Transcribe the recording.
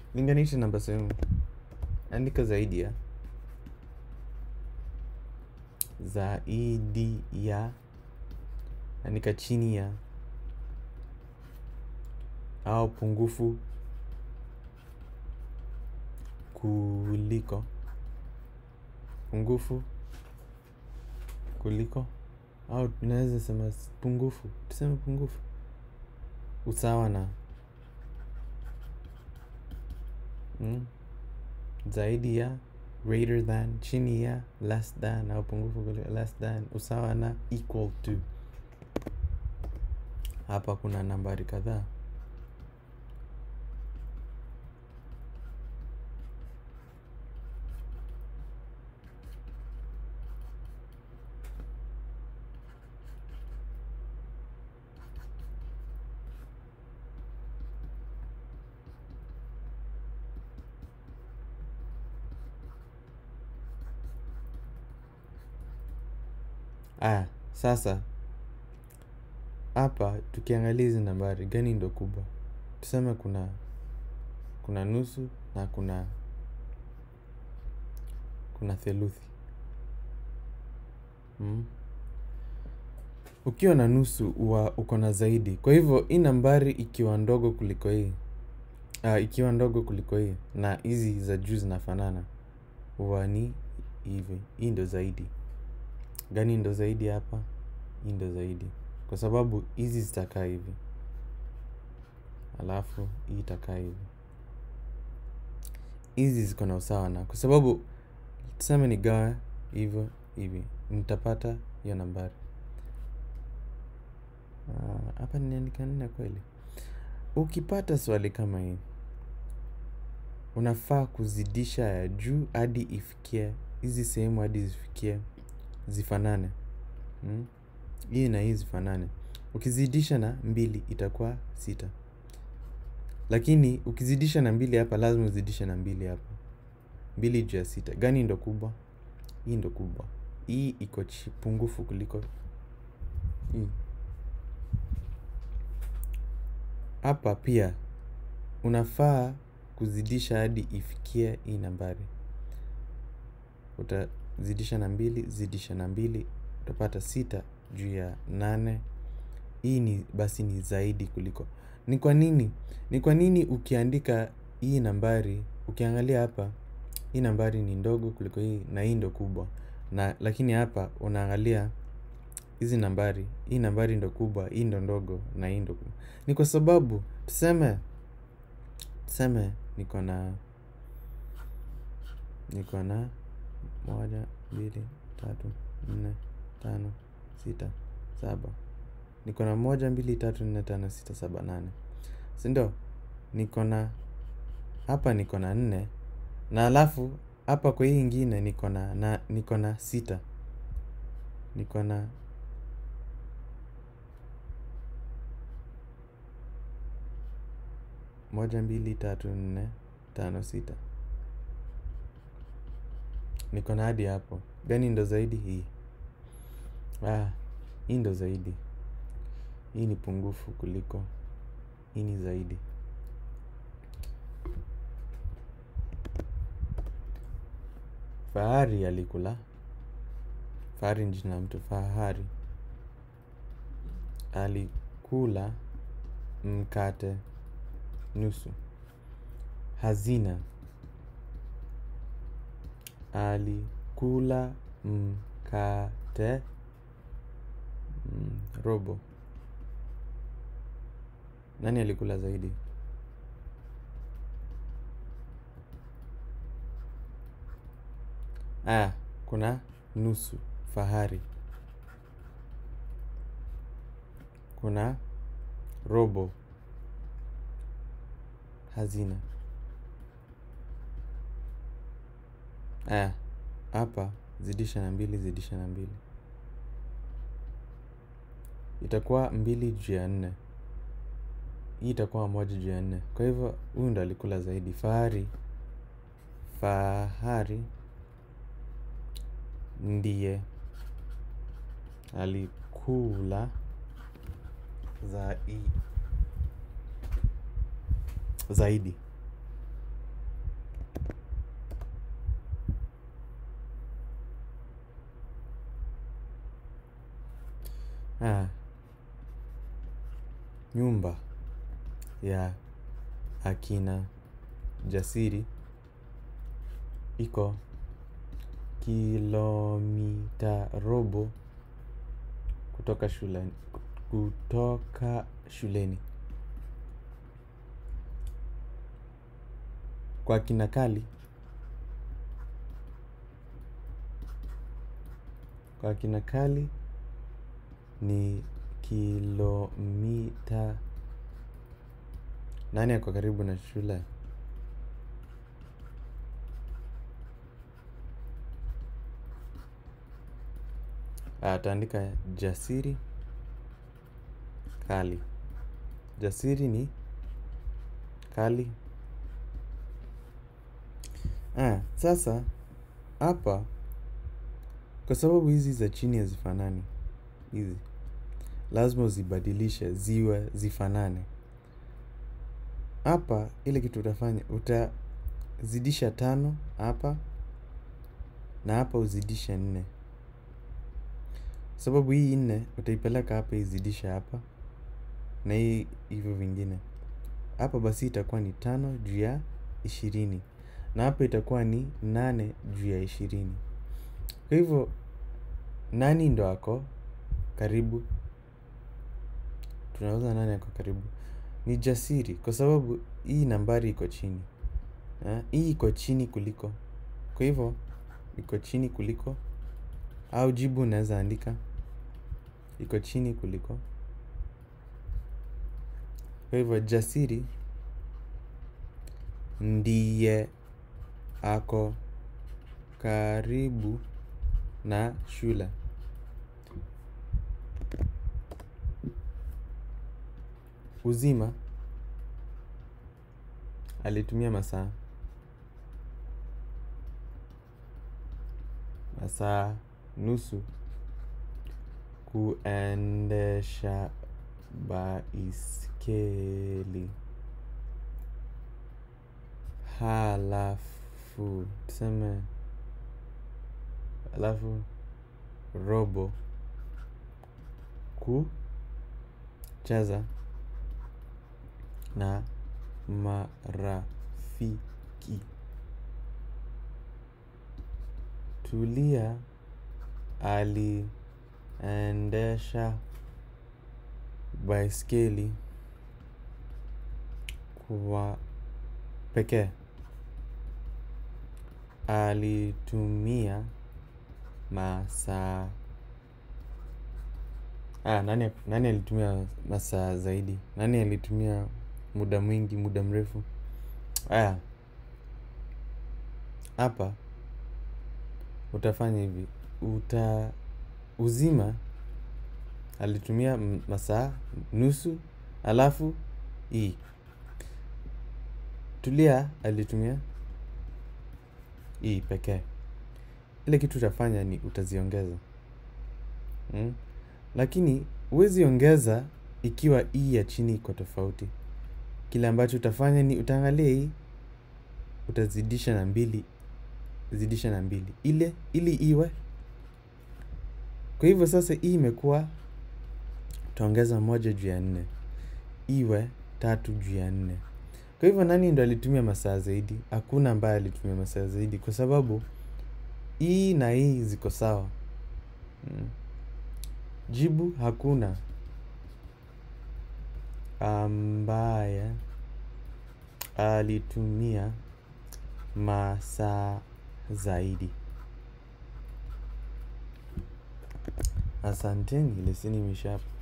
linganisha namba sehemu andika zaidi ya zaidi ya andika chini ya au pungufu kuliko pungufu kuliko au tunaweza sema s- pungufu tuseme pungufu usawa na mm, zaidi ya greater than chini ya less than au pungufu kuliko less than usawa na equal to hapa kuna nambari kadhaa aya sasa hapa tukiangalia hizi nambari gani ndo kubwa tuseme kuna kuna nusu na kuna kuna theluthi mm. ukiwa na nusu huwa uko na zaidi kwa hivyo hii nambari ikiwa ndogo kuliko hii uh, ikiwa ndogo kuliko hii na hizi za juu zinafanana huwa ni hivi hii ndo zaidi gani ndo zaidi hapa hii ndo zaidi kwa sababu hizi zitakaa hivi alafu hii itakaa hivi hizi ziko na usawa na kwa sababu tuseme ni gawa hivyo hivi nitapata hiyo nambari Ah, hapa ninaandika nne kweli ukipata swali kama hii unafaa kuzidisha ya juu hadi ifikie hizi sehemu hadi zifikie zifanane mm? hii na hii zifanane ukizidisha na mbili itakuwa sita lakini ukizidisha na mbili hapa lazima uzidishe na mbili hapa mbili juu ya sita gani ndo kubwa hii ndo kubwa hii iko chi- pungufu kuliko hii hapa pia unafaa kuzidisha hadi ifikie hii nambari utazidisha na mbili zidisha na mbili utapata sita juu ya nane hii ni basi ni zaidi kuliko ni kwa nini ni kwa nini ukiandika hii nambari ukiangalia hapa hii nambari ni ndogo kuliko hii na hii ndo kubwa na lakini hapa unaangalia hizi nambari hii nambari ndo kubwa hii ndo ndogo na hii ndo kubwa ni kwa sababu tuseme tuseme niko na niko na moja mbili tatu nne tano sita saba niko na moja mbili tatu nne tano sita saba nane sindo niko na hapa niko na nne na alafu hapa kwa hii ingine niko na na niko na sita niko na moja mbili tatu nne tano sita niko na hadi hapo gani ndo zaidi hii ah, hii ndo zaidi hii ni pungufu kuliko hii ni zaidi fahari alikula fahari ni jina la mtu fahari alikula mkate nusu hazina alikula mkate mm, robo nani alikula zaidi ah, kuna nusu fahari kuna robo hazina aya hapa zidisha na mbili zidisha na mbili itakuwa mbili juu ya nne hii itakuwa moja juu ya nne kwa hivyo huyu ndo alikula zaidi fahari fahari ndiye alikula zai zaidi Ah, nyumba ya akina Jasiri iko kilomita robo kutoka shuleni, kutoka shuleni. Kwa kina Kali, kwa kina Kali ni kilomita nani ako karibu na shule? Ataandika Jasiri Kali. Jasiri ni Kali. Ah, sasa hapa kwa sababu hizi za chini hazifanani hizi, lazima uzibadilishe ziwe zifanane. Hapa ile kitu utafanya utazidisha tano hapa na hapa uzidishe nne, sababu hii nne utaipeleka hapa izidishe hapa na hii hivyo vingine hapa, basi itakuwa ni tano juu ya ishirini na hapa itakuwa ni nane juu ya ishirini. Kwa hivyo nani ndo ako karibu? Tunauza nani ako karibu? Ni Jasiri, kwa sababu hii nambari iko chini ha? Hii iko chini kuliko, kwa hivyo iko chini kuliko, au jibu unaweza andika iko chini kuliko. Kwa hivyo Jasiri ndiye ako karibu na shule. Uzima alitumia masaa masaa nusu kuendesha baiskeli. Halafu tuseme halafu robo kucheza na marafiki. Tulia aliendesha baiskeli kwa pekee. Alitumia masaa ah, nani, nani alitumia masaa zaidi? Nani alitumia muda mwingi, muda mrefu? Aya, hapa utafanya hivi, uta uzima alitumia masaa nusu, alafu hii tulia alitumia hii pekee. Ile kitu utafanya ni utaziongeza mm? Lakini huwezi ongeza ikiwa hii ya chini iko tofauti. Kile ambacho utafanya ni utaangalia hii, utazidisha na mbili, zidisha na mbili ile ili iwe. Kwa hivyo sasa hii imekuwa, utaongeza moja juu ya nne iwe tatu juu ya nne. Kwa hivyo nani ndo alitumia masaa zaidi? Hakuna ambaye alitumia masaa zaidi, kwa sababu hii na hii ziko sawa mm. Jibu hakuna ambaye alitumia masaa zaidi. Asanteni, leseni imesha.